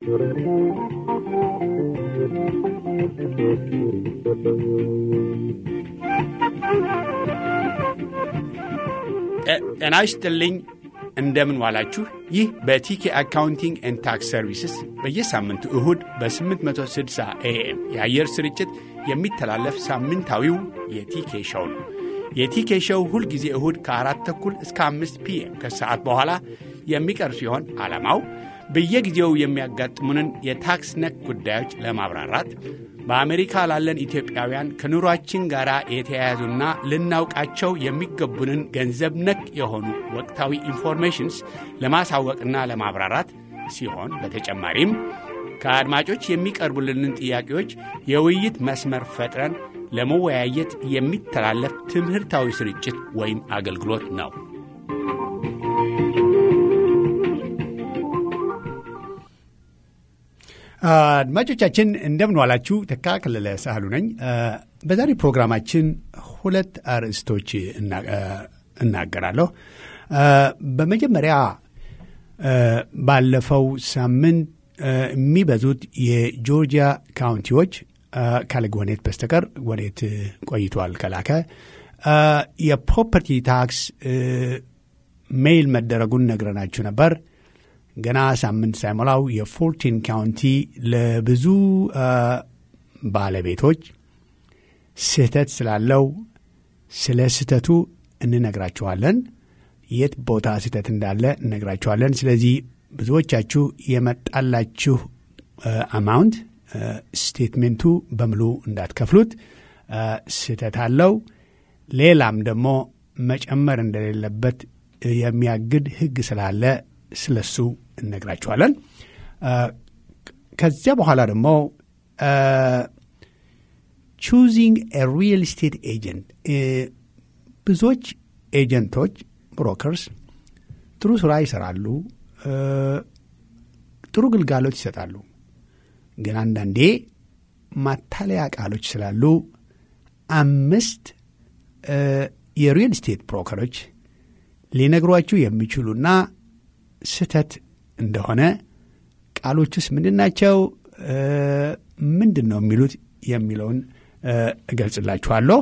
ጤና ይስጥልኝ። እንደምን ዋላችሁ። ይህ በቲኬ አካውንቲንግ ኤንድ ታክስ ሰርቪስስ በየሳምንቱ እሁድ በ860 ኤኤም የአየር ስርጭት የሚተላለፍ ሳምንታዊው የቲኬ ሸው ነው። የቲኬ ሸው ሁልጊዜ እሁድ ከአራት ተኩል እስከ አምስት ፒኤም ከሰዓት በኋላ የሚቀርብ ሲሆን ዓላማው በየጊዜው የሚያጋጥሙንን የታክስ ነክ ጉዳዮች ለማብራራት በአሜሪካ ላለን ኢትዮጵያውያን ከኑሯችን ጋር የተያያዙና ልናውቃቸው የሚገቡንን ገንዘብ ነክ የሆኑ ወቅታዊ ኢንፎርሜሽንስ ለማሳወቅና ለማብራራት ሲሆን በተጨማሪም ከአድማጮች የሚቀርቡልንን ጥያቄዎች የውይይት መስመር ፈጥረን ለመወያየት የሚተላለፍ ትምህርታዊ ስርጭት ወይም አገልግሎት ነው። አድማጮቻችን እንደምን ዋላችሁ። ተካ ከለለ ሳህሉ ነኝ። በዛሬ ፕሮግራማችን ሁለት አርዕስቶች እናገራለሁ። በመጀመሪያ ባለፈው ሳምንት የሚበዙት የጆርጂያ ካውንቲዎች ካለ ጎኔት በስተቀር ጎኔት ቆይቷል ከላከ የፕሮፐርቲ ታክስ ሜይል መደረጉን ነግረናችሁ ነበር። ገና ሳምንት ሳይሞላው የፎርቲን ካውንቲ ለብዙ ባለቤቶች ስህተት ስላለው ስለ ስህተቱ እንነግራችኋለን። የት ቦታ ስህተት እንዳለ እነግራችኋለን። ስለዚህ ብዙዎቻችሁ የመጣላችሁ አማውንት ስቴትሜንቱ በሙሉ እንዳትከፍሉት፣ ስህተት አለው። ሌላም ደግሞ መጨመር እንደሌለበት የሚያግድ ሕግ ስላለ ስለሱ እነግራችኋለን። ከዚያ በኋላ ደግሞ ቹዚንግ ሪል ስቴት ኤጀንት ብዙዎች ኤጀንቶች ብሮከርስ ጥሩ ስራ ይሰራሉ፣ ጥሩ ግልጋሎት ይሰጣሉ። ግን አንዳንዴ ማታለያ ቃሎች ስላሉ አምስት የሪል ስቴት ብሮከሮች ሊነግሯችሁ የሚችሉና ስህተት እንደሆነ ቃሎቹስ ምንድን ናቸው? ምንድን ነው የሚሉት የሚለውን እገልጽላችኋለሁ።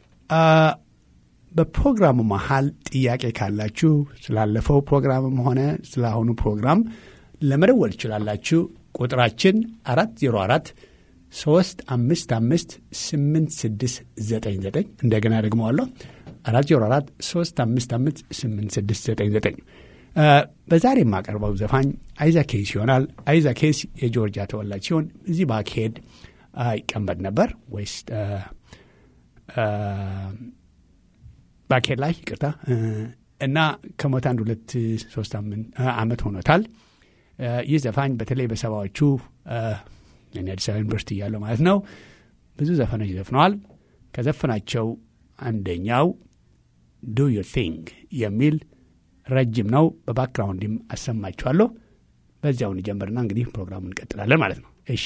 በፕሮግራሙ መሀል ጥያቄ ካላችሁ ስላለፈው ፕሮግራምም ሆነ ስለ አሁኑ ፕሮግራም ለመደወል ትችላላችሁ። ቁጥራችን አራት ዜሮ አራት ሶስት አምስት አምስት ስምንት ስድስት ዘጠኝ ዘጠኝ እንደገና ደግመዋለሁ አራት ዜሮ አራት ሶስት አምስት አምስት ስምንት ስድስት ዘጠኝ ዘጠኝ በዛሬ የማቀርበው ዘፋኝ አይዛ ኬስ ይሆናል። አይዛ ኬስ የጆርጂያ ተወላጅ ሲሆን እዚህ ባክሄድ ይቀመጥ ነበር ወይስ ባክሄድ ላይ ይቅርታ እና ከሞት አንድ ሁለት ሶስት ዓመት ሆኖታል። ይህ ዘፋኝ በተለይ በሰባዎቹ እኔ አዲስ አበባ ዩኒቨርሲቲ እያለሁ ማለት ነው ብዙ ዘፈኖች ዘፍነዋል። ከዘፈናቸው አንደኛው ዱ ዩር ቲንግ የሚል ረጅም ነው። በባክግራውንድም አሰማችኋለሁ። በዚያውን ጀምርና እንግዲህ ፕሮግራሙን እንቀጥላለን ማለት ነው። እሺ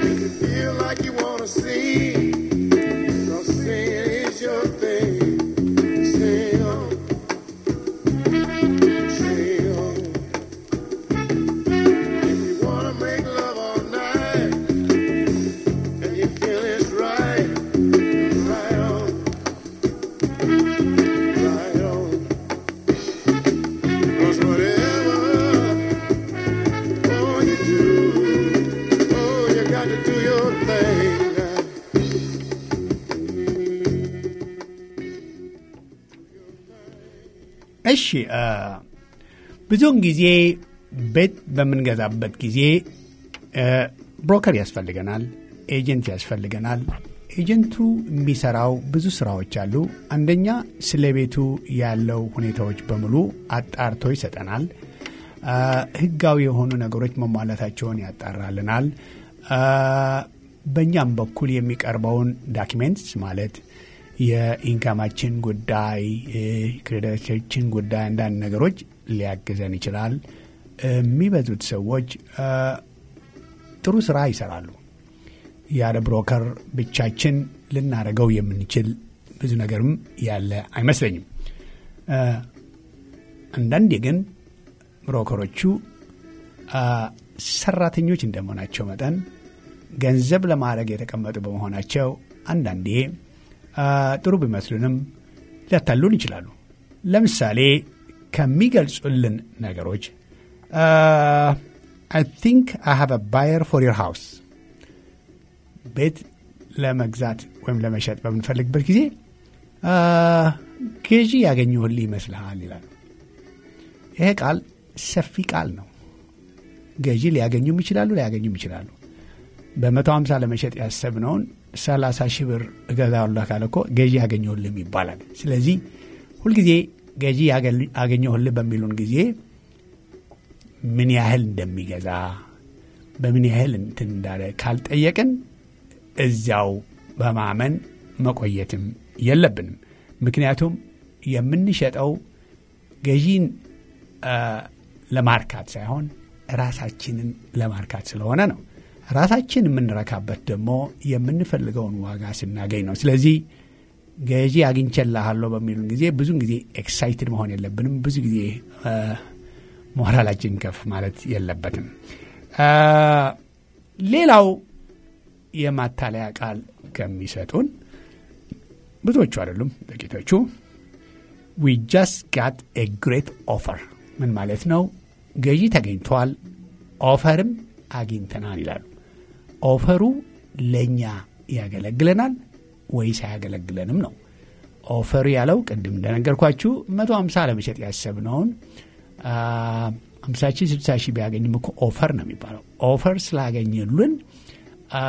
Feel like you wanna see, 'cause sin is your thing. on, stay on. If you wanna make love all night and you feel it's right, right on, right on. 'Cause whatever oh you do, oh you got to do your thing. እሺ አ፣ ብዙውን ጊዜ ቤት በምንገዛበት ጊዜ አ፣ ብሮከር ያስፈልገናል፣ ኤጀንት ያስፈልገናል። ኤጀንቱ የሚሰራው ብዙ ስራዎች አሉ። አንደኛ ስለ ቤቱ ያለው ሁኔታዎች በሙሉ አጣርቶ ይሰጠናል። አ፣ ህጋዊ የሆኑ ነገሮች መሟላታቸውን ያጣራልናል። አ፣ በእኛም በኩል የሚቀርበውን ዳኪሜንትስ ማለት የኢንካማችን ጉዳይ፣ ክሬዲቶችን ጉዳይ፣ አንዳንድ ነገሮች ሊያግዘን ይችላል። የሚበዙት ሰዎች አ፣ ጥሩ ስራ ይሰራሉ። ያለ ብሮከር ብቻችን ልናደርገው የምንችል ብዙ ነገርም ያለ አይመስለኝም። አ፣ አንዳንዴ ግን ብሮከሮቹ አ፣ ሰራተኞች እንደመሆናቸው መጠን ገንዘብ ለማድረግ የተቀመጡ በመሆናቸው አንዳንዴ አ፣ ጥሩ ቢመስሉንም ሊያታሉን ይችላሉ። ለምሳሌ ከሚገልጹልን ነገሮች አይ ቲንክ አይ ሃቭ አ ባየር ፎር ዮር ሃውስ ቤት ለመግዛት ወይም ለመሸጥ በምንፈልግበት ጊዜ አ፣ ገዢ ያገኘሁልህ ይመስልሃል ይላሉ። ይሄ ቃል ሰፊ ቃል ነው። ገዢ ሊያገኙም ይችላሉ፣ ላያገኙም ይችላሉ። በመቶ ሀምሳ ለመሸጥ ያሰብነውን ሰላሳ ሺህ ብር እገዛለሁ ካለ እኮ ገዢ ያገኘሁልም ይባላል። ስለዚህ ሁልጊዜ ገዢ ያገል- አገኘሁልህ በሚሉን ጊዜ ምን ያህል እንደሚገዛ በምን ያህል እንትን እንዳለ ካልጠየቅን እዚያው በማመን መቆየትም የለብንም። ምክንያቱም የምንሸጠው ገዢን አ፣ ለማርካት ሳይሆን ራሳችንን ለማርካት ስለሆነ ነው። ራሳችን የምንረካበት ደግሞ የምንፈልገውን ዋጋ ስናገኝ ነው። ስለዚህ ገዢ አግኝቼልሃለሁ በሚሉን ጊዜ ብዙን ጊዜ ኤክሳይትድ መሆን የለብንም። ብዙ ጊዜ አ፣ ሞራላችን ከፍ ማለት የለበትም። አ፣ ሌላው የማታለያ ቃል ከሚሰጡን ብዙዎቹ አይደሉም፣ ጥቂቶቹ ዊ ጃስት ጋት ኤ ግሬት ኦፈር ምን ማለት ነው? ገዢ ተገኝቷል፣ ኦፈርም አግኝተናል ይላሉ። ኦፈሩ ለእኛ ያገለግለናል ወይስ አያገለግለንም ነው። ኦፈሩ ያለው ቅድም እንደነገርኳችሁ መቶ ሀምሳ ለመሸጥ ያሰብነውን ሀምሳ ሺህ ስልሳ ሺህ ቢያገኝም እኮ ኦፈር ነው የሚባለው። ኦፈር ስላገኘሉን አ፣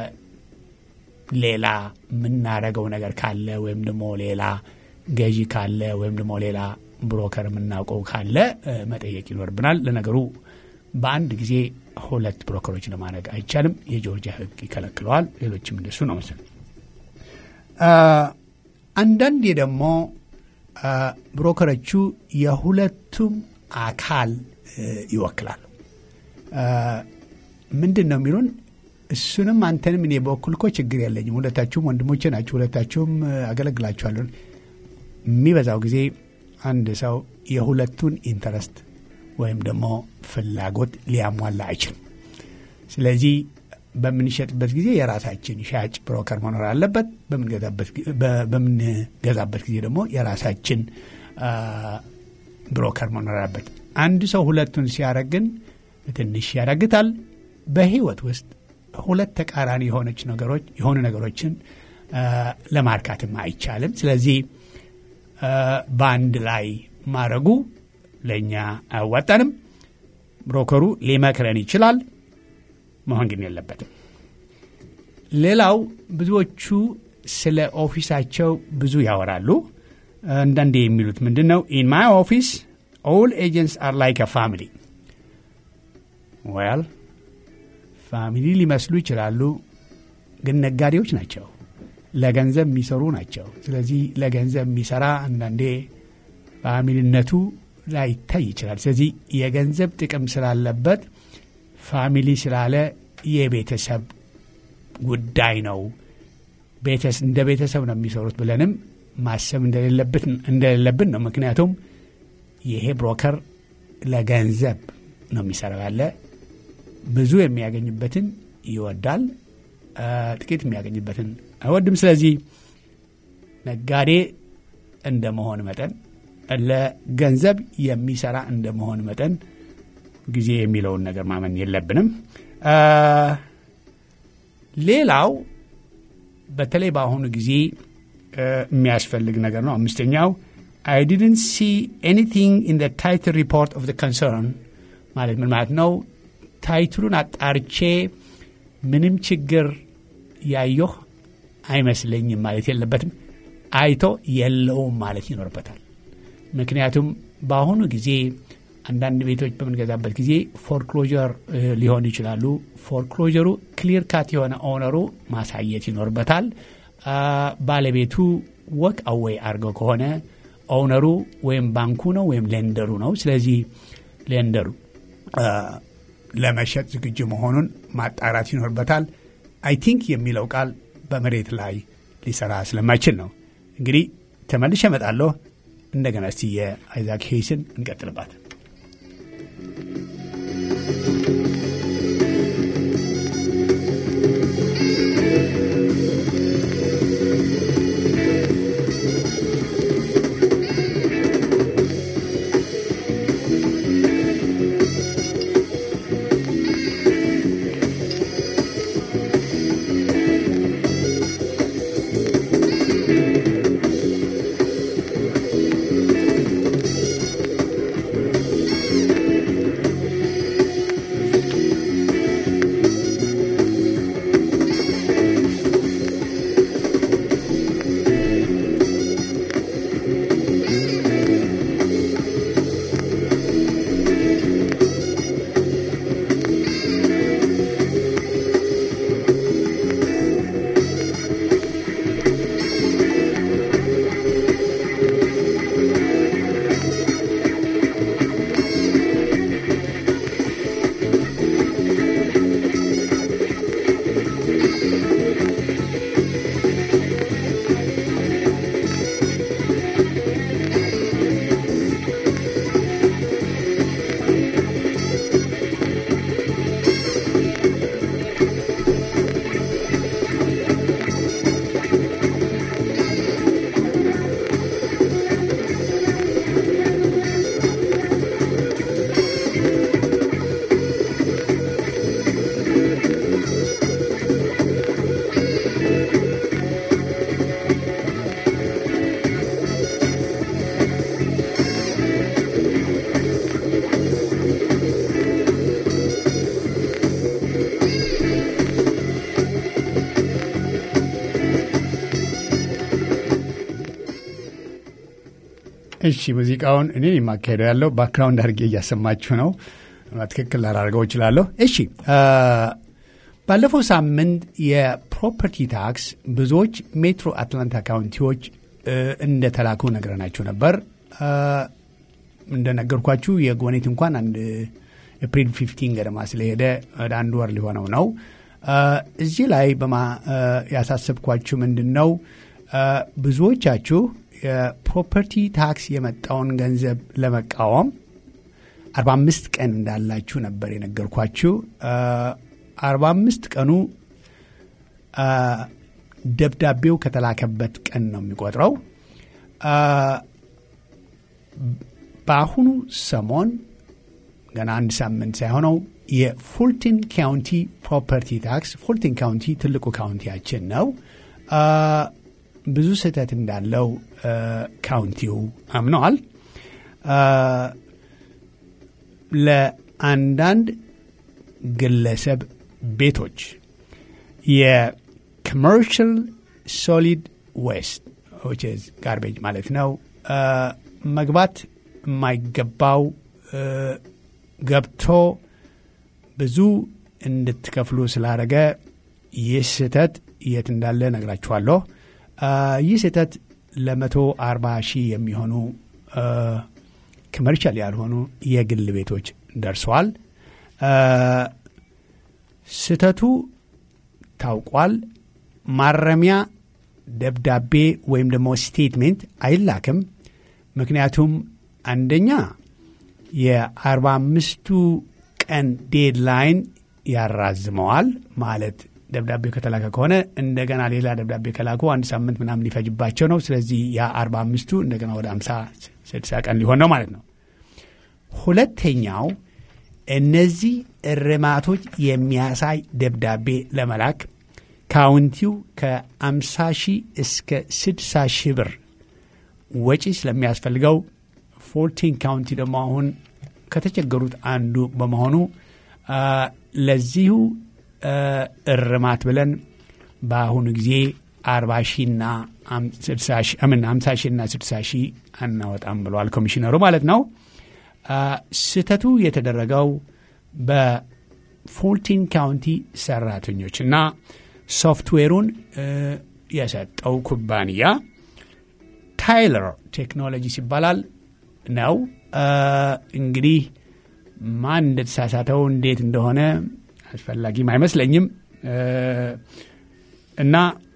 ሌላ የምናደርገው ነገር ካለ ወይም ደግሞ ሌላ ገዢ ካለ ወይም ደግሞ ሌላ ብሮከር የምናውቀው ካለ እ፣ መጠየቅ ይኖርብናል። ለነገሩ በአንድ ጊዜ ሁለት ብሮከሮች ለማድረግ አይቻልም። የጆርጂያ ሕግ ይከለክለዋል። ሌሎችም እንደሱ ነው መሰለኝ። አ፣ አንዳንዴ ደግሞ አ፣ ብሮከሮቹ የሁለቱም አካል እ፣ ይወክላሉ። አ፣ ምንድን ነው የሚሉን? እሱንም አንተንም እኔ በኩል እኮ ችግር የለኝም፣ ሁለታችሁም ወንድሞቼ ናችሁ፣ ሁለታችሁም እ፣ አገለግላችኋለሁ። የሚበዛው ጊዜ አንድ ሰው የሁለቱን ኢንተረስት ወይም ደግሞ ፍላጎት ሊያሟላ አይችልም። ስለዚህ በምንሸጥበት ጊዜ የራሳችን ሻጭ ብሮከር መኖር አለበት። በምንገዛበት ጊ- በ- በምንገዛበት ጊዜ ደግሞ የራሳችን አ፣ ብሮከር መኖር አለበት። አንድ ሰው ሁለቱን ሲያደርግ ግን ትንሽ ያዳግታል። በህይወት ውስጥ ሁለት ተቃራኒ የሆነች ነገሮች የሆኑ ነገሮችን አ፣ ለማርካትም አይቻልም። ስለዚህ አ፣ በአንድ ላይ ማድረጉ ለእኛ አያዋጣንም። ብሮከሩ ሊመክረን ይችላል፣ መሆን ግን የለበትም። ሌላው ብዙዎቹ ስለ ኦፊሳቸው ብዙ ያወራሉ። አንዳንዴ የሚሉት ምንድን ነው? ኢን ማይ ኦፊስ ኦል ኤጀንትስ አር ላይክ አ ፋሚሊ። ወያል ፋሚሊ ሊመስሉ ይችላሉ፣ ግን ነጋዴዎች ናቸው። ለገንዘብ የሚሰሩ ናቸው። ስለዚህ ለገንዘብ የሚሰራ አንዳንዴ ፋሚሊነቱ ላይታይ ይችላል። ስለዚህ የገንዘብ ጥቅም ስላለበት ፋሚሊ ስላለ የቤተሰብ ጉዳይ ነው፣ ቤተስ- እንደ ቤተሰብ ነው የሚሰሩት ብለንም ማሰብ እንደሌለብን ነው። ምክንያቱም ይሄ ብሮከር ለገንዘብ ነው የሚሰራው ያለ ብዙ የሚያገኝበትን ይወዳል፣ ጥቂት የሚያገኝበትን አይወድም። ስለዚህ ነጋዴ እንደ መሆን መጠን ለገንዘብ የሚሰራ እንደ መሆን መጠን ጊዜ የሚለውን ነገር ማመን የለብንም። ሌላው በተለይ በአሁኑ ጊዜ የሚያስፈልግ ነገር ነው። አምስተኛው አይ ዲድንት ሲ ኤኒቲንግ ኢን ታይትል ሪፖርት ኦፍ ኮንሰርን ማለት ምን ማለት ነው? ታይትሉን አጣርቼ ምንም ችግር ያየሁ አይመስለኝም ማለት የለበትም። አይቶ የለውም ማለት ይኖርበታል። ምክንያቱም በአሁኑ ጊዜ አንዳንድ ቤቶች በምንገዛበት ጊዜ ፎርክሎጀር ሊሆን ይችላሉ። ፎርክሎጀሩ ክሊር ካት የሆነ ኦነሩ ማሳየት ይኖርበታል። ባለቤቱ ወክ አዌይ አድርገው ከሆነ ኦነሩ ወይም ባንኩ ነው ወይም ሌንደሩ ነው። ስለዚህ ሌንደሩ ለመሸጥ ዝግጁ መሆኑን ማጣራት ይኖርበታል። አይ ቲንክ የሚለው ቃል በመሬት ላይ ሊሰራ ስለማይችል ነው። እንግዲህ ተመልሼ እመጣለሁ። እንደገና እስቲ የአይዛክ ሄይስን እንቀጥልባት። እሺ ሙዚቃውን እኔ የማካሄደው ያለው ባክግራውንድ አድርጌ እያሰማችሁ ነው። ትክክል ላላደርገው እችላለሁ። እሺ ባለፈው ሳምንት የፕሮፐርቲ ታክስ ብዙዎች ሜትሮ አትላንታ ካውንቲዎች እንደተላኩ ነግረናችሁ ነበር። እንደነገርኳችሁ የጎኔት እንኳን አንድ ኤፕሪል ፊፍቲን ገደማ ስለሄደ ወደ አንድ ወር ሊሆነው ነው። እዚህ ላይ ያሳሰብኳችሁ ምንድን ነው ብዙዎቻችሁ የፕሮፐርቲ ታክስ የመጣውን ገንዘብ ለመቃወም 45 ቀን እንዳላችሁ ነበር የነገርኳችሁ። 45 ቀኑ ደብዳቤው ከተላከበት ቀን ነው የሚቆጥረው። በአሁኑ ሰሞን ገና አንድ ሳምንት ሳይሆነው የፉልተን ካውንቲ ፕሮፐርቲ ታክስ ፉልተን ካውንቲ ትልቁ ካውንቲያችን ነው ብዙ ስህተት እንዳለው ካውንቲው አምነዋል። ለአንዳንድ ግለሰብ ቤቶች የኮመርሻል ሶሊድ ዌስት ጋርቤጅ ማለት ነው መግባት የማይገባው ገብቶ ብዙ እንድትከፍሉ ስላደረገ ይህ ስህተት የት እንዳለ ነግራችኋለሁ። ይህ ስህተት ለመቶ አርባ ሺህ የሚሆኑ ኮመርሻል ያልሆኑ የግል ቤቶች ደርሰዋል። ስህተቱ ታውቋል። ማረሚያ ደብዳቤ ወይም ደግሞ ስቴትሜንት አይላክም። ምክንያቱም አንደኛ የአርባ አምስቱ ቀን ዴድላይን ያራዝመዋል። ማለት ደብዳቤ ከተላከ ከሆነ እንደገና ሌላ ደብዳቤ ከላኩ አንድ ሳምንት ምናምን ሊፈጅባቸው ነው። ስለዚህ ያ አርባ አምስቱ እንደገና ወደ አምሳ ስድሳ ቀን ሊሆን ነው ማለት ነው። ሁለተኛው እነዚህ እርማቶች የሚያሳይ ደብዳቤ ለመላክ ካውንቲው ከአምሳ ሺህ እስከ ስድሳ ሺህ ብር ወጪ ስለሚያስፈልገው ፎርቲን ካውንቲ ደግሞ አሁን ከተቸገሩት አንዱ በመሆኑ ለዚሁ እርማት ብለን በአሁኑ ጊዜ አርባ ሺና ሀምሳ ሺና ስድሳ ሺህ አናወጣም ብለዋል ኮሚሽነሩ ማለት ነው። ስህተቱ የተደረገው በፎርቲን ካውንቲ ሰራተኞች እና ሶፍትዌሩን የሰጠው ኩባንያ ታይለር ቴክኖሎጂስ ይባላል ነው። እንግዲህ ማን እንደተሳሳተው እንዴት እንደሆነ አስፈላጊም አይመስለኝም እና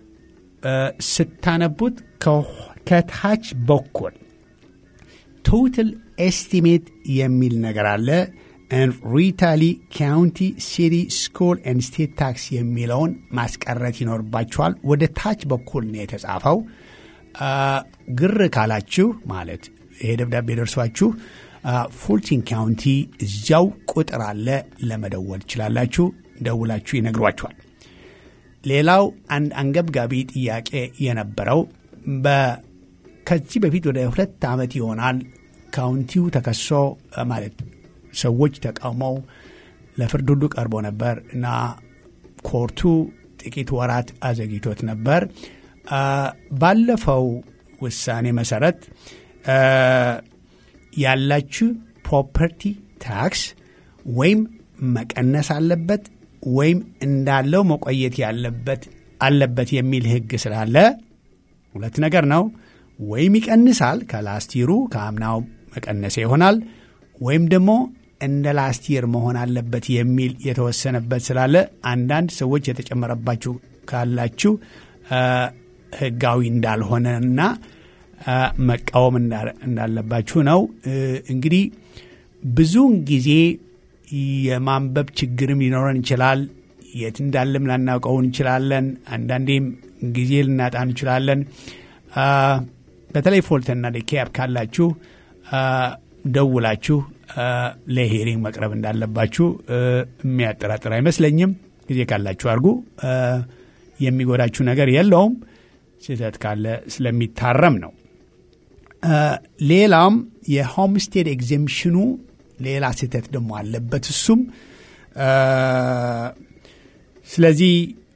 ስታነቡት ከታች በኩል ቶታል ኤስቲሜት የሚል ነገር አለ። ሪታሊ ካውንቲ ሲቲ ስኩል ኤንድ ስቴት ታክስ የሚለውን ማስቀረት ይኖርባችኋል። ወደ ታች በኩል ነው የተጻፈው። ግር ካላችሁ ማለት ይሄ ደብዳቤ ደርሷችሁ ፉልቲን ካውንቲ እዚያው ቁጥር አለ፣ ለመደወል ትችላላችሁ። ደውላችሁ ይነግሯችኋል። ሌላው አንድ አንገብጋቢ ጥያቄ የነበረው ከዚህ በፊት ወደ ሁለት ዓመት ይሆናል ካውንቲው ተከሶ ማለት ሰዎች ተቃውመው ለፍርድ ሁሉ ቀርቦ ነበር እና ኮርቱ ጥቂት ወራት አዘግይቶት ነበር። ባለፈው ውሳኔ መሰረት ያላችሁ ፕሮፐርቲ ታክስ ወይም መቀነስ አለበት ወይም እንዳለው መቆየት ያለበት አለበት የሚል ሕግ ስላለ ሁለት ነገር ነው። ወይም ይቀንሳል ከላስቲሩ ከአምናው መቀነሰ ይሆናል ወይም ደግሞ እንደ ላስቲር መሆን አለበት የሚል የተወሰነበት ስላለ አንዳንድ ሰዎች የተጨመረባችሁ ካላችሁ ህጋዊ እንዳልሆነና መቃወም እንዳለባችሁ ነው። እንግዲህ ብዙውን ጊዜ የማንበብ ችግርም ሊኖረን ይችላል። የት እንዳለም ላናውቀው እንችላለን። አንዳንዴም ጊዜ ልናጣ እንችላለን። በተለይ ፎልተና ዴኬያፕ ካላችሁ ደውላችሁ ለሄሪንግ መቅረብ እንዳለባችሁ የሚያጠራጥር አይመስለኝም። ጊዜ ካላችሁ አድርጉ። የሚጎዳችሁ ነገር የለውም። ስህተት ካለ ስለሚታረም ነው። ሌላም የሆምስቴድ ኤግዜምሽኑ ሌላ ስህተት ደግሞ አለበት እሱም ስለዚህ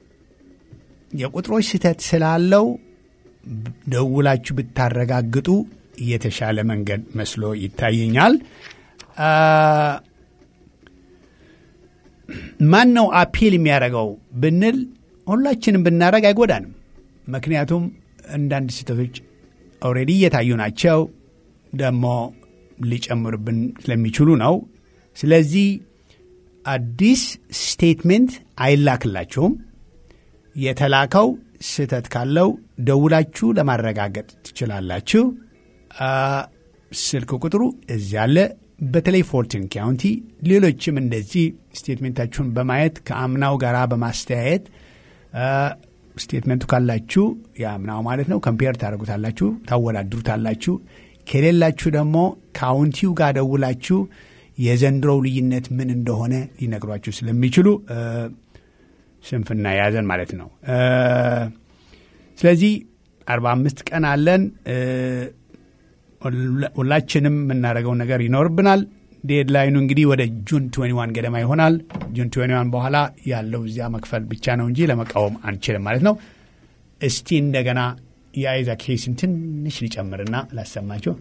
የቁጥሮች ስህተት ስላለው ደውላችሁ ብታረጋግጡ የተሻለ መንገድ መስሎ ይታየኛል። ማን ነው አፒል የሚያደርገው ብንል ሁላችንም ብናደረግ አይጎዳንም። ምክንያቱም አንዳንድ ስህተቶች ኦልሬዲ እየታዩ ናቸው፣ ደግሞ ሊጨምሩብን ስለሚችሉ ነው። ስለዚህ አዲስ ስቴትሜንት አይላክላችሁም። የተላከው ስህተት ካለው ደውላችሁ ለማረጋገጥ ትችላላችሁ። ስልክ ቁጥሩ እዚያ አለ። በተለይ ፎርቲን ካውንቲ፣ ሌሎችም እንደዚህ ስቴትሜንታችሁን በማየት ከአምናው ጋር በማስተያየት ስቴትመንቱ ካላችሁ የአምናው ማለት ነው ከምፔር ታደርጉታላችሁ፣ ታወዳድሩታላችሁ። ከሌላችሁ ደግሞ ካውንቲው ጋር ደውላችሁ የዘንድሮው ልዩነት ምን እንደሆነ ሊነግሯችሁ ስለሚችሉ ስንፍና የያዘን ማለት ነው። ስለዚህ አርባ አምስት ቀን አለን። ሁላችንም የምናደርገው ነገር ይኖርብናል። ዴድላይኑ እንግዲህ ወደ ጁን 21 ገደማ ይሆናል። ጁን 21 በኋላ ያለው እዚያ መክፈል ብቻ ነው እንጂ ለመቃወም አንችልም ማለት ነው። እስቲ እንደገና የአይዛ ኬስን ትንሽ ሊጨምርና ላሰማችሁ።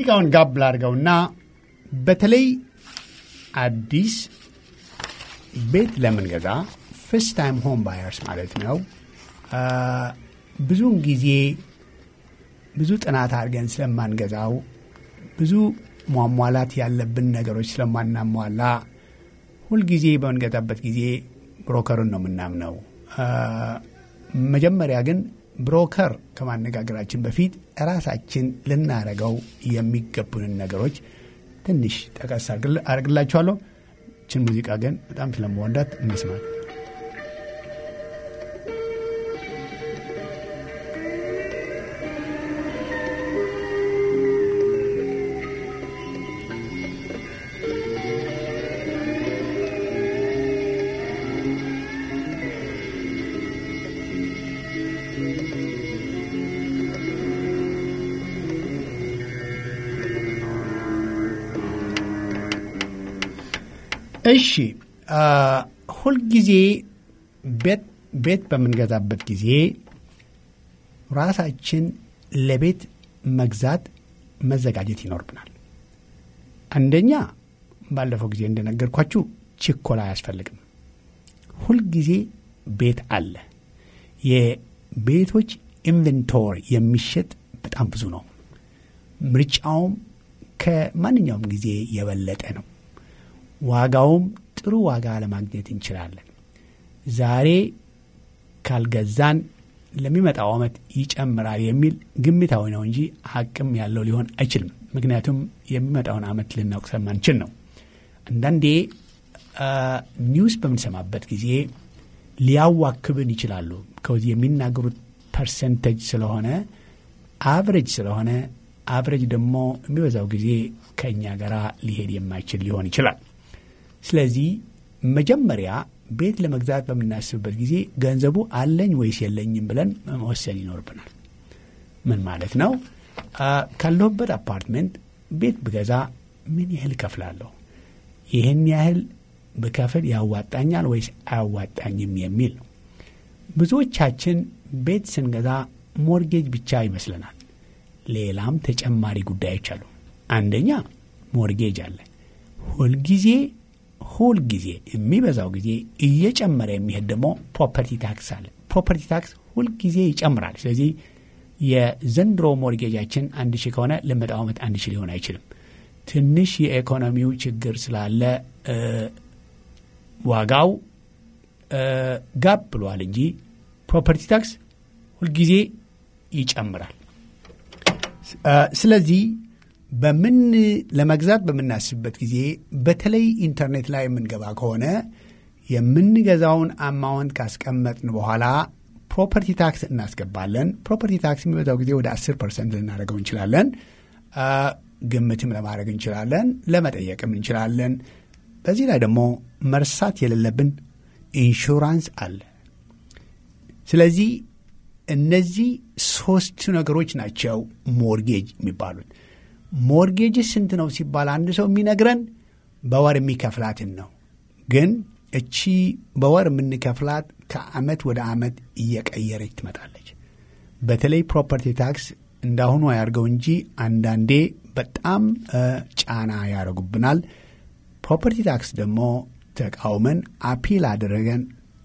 ሙዚቃውን ጋብ ላድርገውና በተለይ አዲስ ቤት ለምንገዛ ፍስት ታይም ሆም ባየርስ ማለት ነው አ፣ ብዙውን ጊዜ ብዙ ጥናት አድርገን ስለማንገዛው ብዙ ሟሟላት ያለብን ነገሮች ስለማናሟላ ሁልጊዜ በምንገዛበት ጊዜ ብሮከሩን ነው የምናምነው። አ፣ መጀመሪያ ግን ብሮከር ከማነጋገራችን በፊት ራሳችን ልናረገው የሚገቡንን ነገሮች ትንሽ ጠቀስ አድርግል- አድርግላችኋለሁ። ችን ሙዚቃ ግን በጣም ስለመወዳት እንስማት። እሺ አ፣ ሁልጊዜ ቤት ቤት በምንገዛበት ጊዜ ራሳችን ለቤት መግዛት መዘጋጀት ይኖርብናል። አንደኛ ባለፈው ጊዜ እንደነገርኳችሁ ችኮላ አያስፈልግም። ሁልጊዜ ቤት አለ። የቤቶች ኢንቨንቶሪ የሚሸጥ በጣም ብዙ ነው። ምርጫውም ከማንኛውም ጊዜ የበለጠ ነው። ዋጋውም ጥሩ ዋጋ ለማግኘት እንችላለን። ዛሬ ካልገዛን ለሚመጣው ዓመት ይጨምራል የሚል ግምታዊ ነው እንጂ ሀቅም ያለው ሊሆን አይችልም። ምክንያቱም የሚመጣውን ዓመት ልናውቅ ስለማንችል ነው። አንዳንዴ አ፣ ኒውስ በምንሰማበት ጊዜ ሊያዋክብን ይችላሉ። ከዚህ የሚናገሩት ፐርሰንቴጅ ስለሆነ አቨሬጅ ስለሆነ አቨሬጅ ደግሞ የሚበዛው ጊዜ ከእኛ ጋር ሊሄድ የማይችል ሊሆን ይችላል። ስለዚህ መጀመሪያ ቤት ለመግዛት በምናስብበት ጊዜ ገንዘቡ አለኝ ወይስ የለኝም ብለን መወሰን ይኖርብናል። ምን ማለት ነው? አ፣ ካለሁበት አፓርትሜንት ቤት ብገዛ ምን ያህል እከፍላለሁ? ይህን ያህል ብከፍል ያዋጣኛል ወይስ አያዋጣኝም የሚል ነው። ብዙዎቻችን ቤት ስንገዛ ሞርጌጅ ብቻ ይመስለናል። ሌላም ተጨማሪ ጉዳዮች አሉ። አንደኛ ሞርጌጅ አለ። ሁልጊዜ ሁልጊዜ የሚበዛው ጊዜ እየጨመረ የሚሄድ ደግሞ ፕሮፐርቲ ታክስ አለ። ፕሮፐርቲ ታክስ ሁልጊዜ ይጨምራል። ስለዚህ የዘንድሮ ሞርጌጃችን አንድ ሺህ ከሆነ ለመጣው ዓመት አንድ ሺህ ሊሆን አይችልም። ትንሽ የኢኮኖሚው ችግር ስላለ እ፣ ዋጋው እ፣ ጋብ ብሏል እንጂ ፕሮፐርቲ ታክስ ሁልጊዜ ይጨምራል። እ፣ ስለዚህ በምን ለመግዛት በምናስብበት ጊዜ በተለይ ኢንተርኔት ላይ የምንገባ ከሆነ የምንገዛውን አማውንት ካስቀመጥን በኋላ ፕሮፐርቲ ታክስ እናስገባለን። ፕሮፐርቲ ታክስ የሚበዛው ጊዜ ወደ 10 ፐርሰንት ልናደርገው እንችላለን። አ፣ ግምትም ለማድረግ እንችላለን፣ ለመጠየቅም እንችላለን። በዚህ ላይ ደግሞ መርሳት የሌለብን ኢንሹራንስ አለ። ስለዚህ እነዚህ ሶስቱ ነገሮች ናቸው ሞርጌጅ የሚባሉት። ሞርጌጅ ስንት ነው ሲባል አንድ ሰው የሚነግረን በወር የሚከፍላትን ነው። ግን እቺ በወር የምንከፍላት ከአመት ወደ አመት እየቀየረች ትመጣለች። በተለይ ፕሮፐርቲ ታክስ እንዳሁኑ አያርገው እንጂ አንዳንዴ በጣም እ፣ ጫና ያደርጉብናል። ፕሮፐርቲ ታክስ ደግሞ ተቃውመን አፒል አድርገን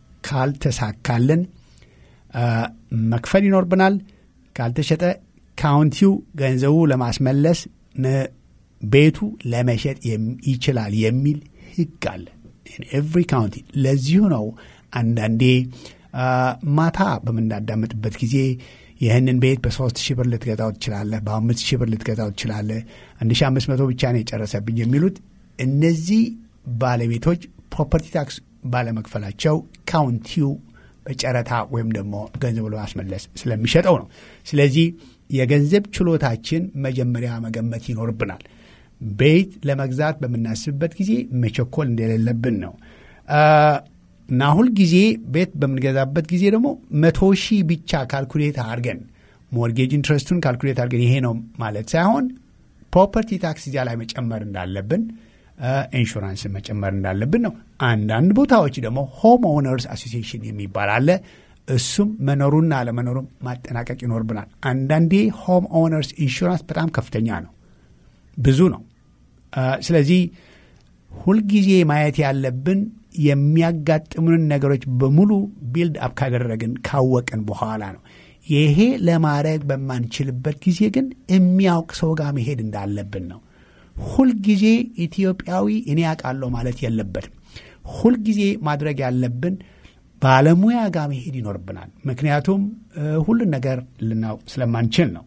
ካልተሳካልን እ፣ መክፈል ይኖርብናል። ካልተሸጠ ካውንቲው ገንዘቡ ለማስመለስ ነ- ቤቱ ለመሸጥ የም- ይችላል የሚል ህግ አለ ኤቭሪ ካውንቲ። ለዚሁ ነው አንዳንዴ አ፣ ማታ በምናዳምጥበት ጊዜ ይህንን ቤት በሶስት ሺህ ብር ልትገዛው ትችላለህ፣ በአምስት ሺህ ብር ልትገዛው ትችላለህ፣ አንድ ሺህ አምስት መቶ ብቻ ነው የጨረሰብኝ የሚሉት እነዚህ ባለቤቶች ፕሮፐርቲ ታክስ ባለመክፈላቸው ካውንቲው በጨረታ ወይም ደግሞ ገንዘቡ ለማስመለስ ስለሚሸጠው ነው። ስለዚህ የገንዘብ ችሎታችን መጀመሪያ መገመት ይኖርብናል። ቤት ለመግዛት በምናስብበት ጊዜ መቸኮል እንደሌለብን ነው አ፣ እና ሁልጊዜ ቤት በምንገዛበት ጊዜ ደግሞ መቶ ሺህ ብቻ ካልኩሌት አድርገን ሞርጌጅ ኢንትረስቱን ካልኩሌት አድርገን ይሄ ነው ማለት ሳይሆን ፕሮፐርቲ ታክስ እዚያ ላይ መጨመር እንዳለብን ኢንሹራንስ መጨመር እንዳለብን ነው። አንዳንድ ቦታዎች ደግሞ ሆም ኦነርስ አሶሲዬሽን የሚባል አለ። እሱም መኖሩና አለመኖሩም ማጠናቀቅ ይኖርብናል። አንዳንዴ ሆም ኦነርስ ኢንሹራንስ በጣም ከፍተኛ ነው። ብዙ ነው። ስለዚህ ሁልጊዜ ማየት ያለብን የሚያጋጥሙንን ነገሮች በሙሉ ቢልድ አፕ ካደረግን ካወቅን በኋላ ነው። ይሄ ለማድረግ በማንችልበት ጊዜ ግን የሚያውቅ ሰው ጋር መሄድ እንዳለብን ነው። ሁልጊዜ ኢትዮጵያዊ እኔ ያውቃለሁ ማለት የለበትም። ሁልጊዜ ማድረግ ያለብን ባለሙያ ጋር መሄድ ይኖርብናል። ምክንያቱም ሁሉን ነገር ልናውቅ ስለማንችል ነው።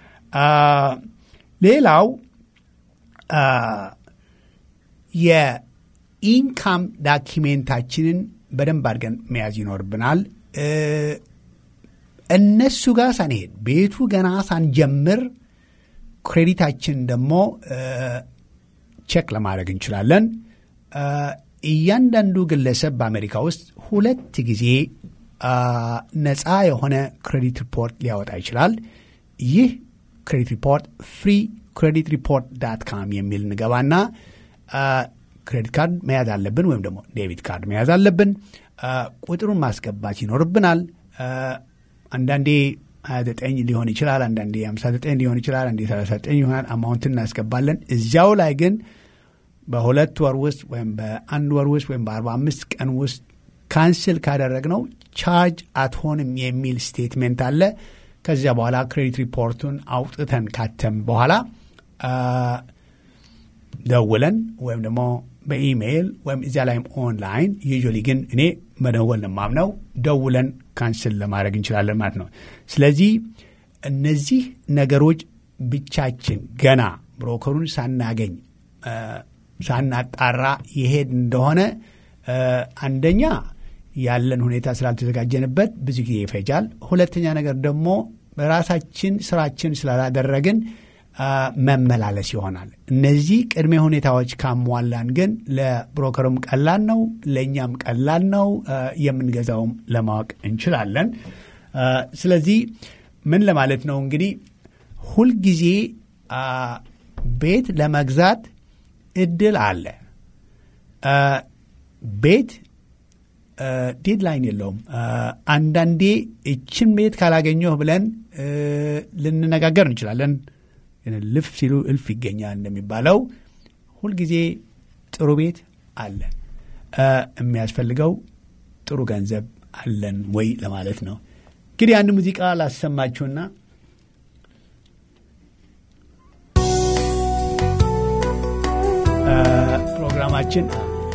ሌላው የኢንካም ዳኪሜንታችንን በደንብ አድርገን መያዝ ይኖርብናል። እነሱ ጋር ሳንሄድ ቤቱ ገና ሳንጀምር ክሬዲታችን ደግሞ ቼክ ለማድረግ እንችላለን። እያንዳንዱ ግለሰብ በአሜሪካ ውስጥ ሁለት ጊዜ ነፃ የሆነ ክሬዲት ሪፖርት ሊያወጣ ይችላል። ይህ ክሬዲት ሪፖርት ፍሪ ክሬዲት ሪፖርት ዳት ካም የሚል እንገባና ክሬዲት ካርድ መያዝ አለብን፣ ወይም ደግሞ ዴቢት ካርድ መያዝ አለብን። ቁጥሩን ማስገባት ይኖርብናል። አንዳንዴ 29 ሊሆን ይችላል፣ አንዳንዴ 59 ሊሆን ይችላል፣ አንዴ 39 ይሆናል። አማውንትን እናስገባለን። እዚያው ላይ ግን በሁለት ወር ውስጥ ወይም በአንድ ወር ውስጥ ወይም በ45 ቀን ውስጥ ካንስል ካደረግነው ቻርጅ አትሆንም የሚል ስቴትሜንት አለ። ከዚያ በኋላ ክሬዲት ሪፖርቱን አውጥተን ካተም በኋላ ደውለን ወይም ደግሞ በኢሜይል ወይም እዚያ ላይም ኦንላይን ዩዥዋሊ ግን እኔ መደወል ነው የማምነው ደውለን ካንስል ለማድረግ እንችላለን ማለት ነው። ስለዚህ እነዚህ ነገሮች ብቻችን ገና ብሮከሩን ሳናገኝ ሳናጣራ የሄድ እንደሆነ አንደኛ ያለን ሁኔታ ስላልተዘጋጀንበት ብዙ ጊዜ ይፈጃል። ሁለተኛ ነገር ደግሞ በራሳችን ስራችን ስላላደረግን መመላለስ ይሆናል። እነዚህ ቅድመ ሁኔታዎች ካሟላን ግን ለብሮከሩም ቀላል ነው፣ ለእኛም ቀላል ነው፣ የምንገዛውም ለማወቅ እንችላለን። ስለዚህ ምን ለማለት ነው እንግዲህ ሁልጊዜ ቤት ለመግዛት እድል አለ። ቤት ዴድላይን የለውም። አንዳንዴ እችን ቤት ካላገኘሁ ብለን ልንነጋገር እንችላለን። ልፍ ሲሉ እልፍ ይገኛል እንደሚባለው ሁልጊዜ ጥሩ ቤት አለ። የሚያስፈልገው ጥሩ ገንዘብ አለን ወይ ለማለት ነው። እንግዲህ አንድ ሙዚቃ ላሰማችሁና ፕሮግራማችን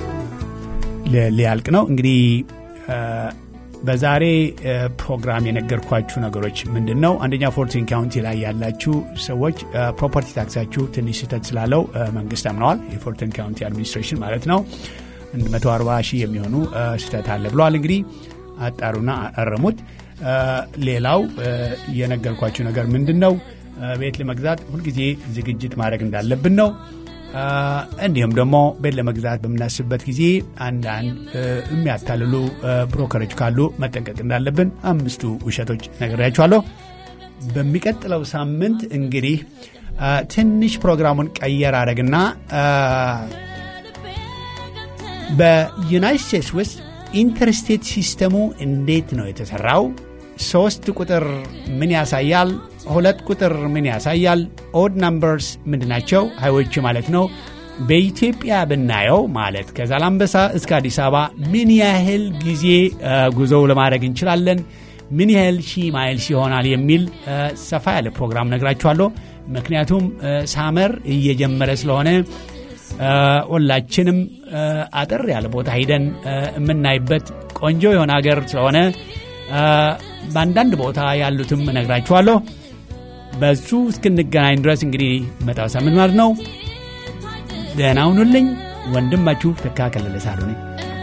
ሊያልቅ ነው። እንግዲህ በዛሬ ፕሮግራም የነገርኳችሁ ነገሮች ምንድን ነው? አንደኛ ፎርቲን ካውንቲ ላይ ያላችሁ ሰዎች ፕሮፐርቲ ታክሳችሁ ትንሽ ስህተት ስላለው መንግስት አምነዋል። የፎርቲን ካውንቲ አድሚኒስትሬሽን ማለት ነው። 140 ሺህ የሚሆኑ ስህተት አለ ብለዋል። እንግዲህ አጣሩና አረሙት። ሌላው የነገርኳችሁ ነገር ምንድን ነው? ቤት ለመግዛት ሁልጊዜ ዝግጅት ማድረግ እንዳለብን ነው። እንዲሁም ደግሞ ቤት ለመግዛት በምናስብበት ጊዜ አንዳንድ የሚያታልሉ ብሮከሮች ካሉ መጠንቀቅ እንዳለብን አምስቱ ውሸቶች ነግሬያችኋለሁ። በሚቀጥለው ሳምንት እንግዲህ ትንሽ ፕሮግራሙን ቀየር አድረግና በዩናይት ስቴትስ ውስጥ ኢንተርስቴት ሲስተሙ እንዴት ነው የተሰራው? ሶስት ቁጥር ምን ያሳያል? ሁለት ቁጥር ምን ያሳያል? ኦድ ናምበርስ ምንድናቸው? ሀይዎቹ ማለት ነው። በኢትዮጵያ ብናየው ማለት ከዛላምበሳ እስከ አዲስ አበባ ምን ያህል ጊዜ ጉዞው ለማድረግ እንችላለን? ምን ያህል ሺህ ማይልስ ይሆናል? የሚል ሰፋ ያለ ፕሮግራም ነግራችኋለሁ። ምክንያቱም ሳመር እየጀመረ ስለሆነ ሁላችንም አጠር ያለ ቦታ ሂደን የምናይበት ቆንጆ የሆነ ሀገር ስለሆነ በአንዳንድ ቦታ ያሉትም እነግራችኋለሁ። በሱ እስክንገናኝ ድረስ እንግዲህ መጣው ሳምንት ማለት ነው። ደህና ሁኑልኝ። ወንድማችሁ ተካ ከለለ ሳሉ ነኝ።